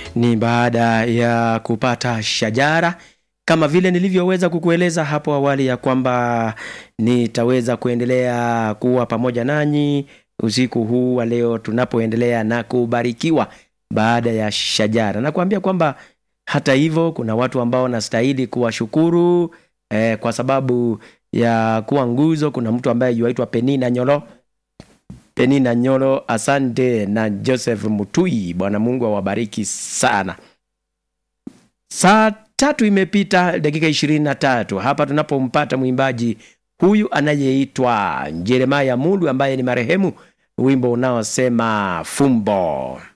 ni baada ya kupata shajara kama vile nilivyoweza kukueleza hapo awali ya kwamba nitaweza kuendelea kuwa pamoja nanyi usiku huu wa leo tunapoendelea na kubarikiwa baada ya shajara na kuambia kwamba hata hivyo kuna watu ambao wanastahili kuwashukuru eh, kwa sababu ya kuwa nguzo kuna mtu ambaye yuaitwa penina nyolo penina nyolo asante na joseph mutui bwana mungu awabariki sana saa tatu imepita dakika ishirini na tatu hapa tunapompata mwimbaji huyu anayeitwa jeremaya mulu ambaye ni marehemu wimbo unaosema fumbo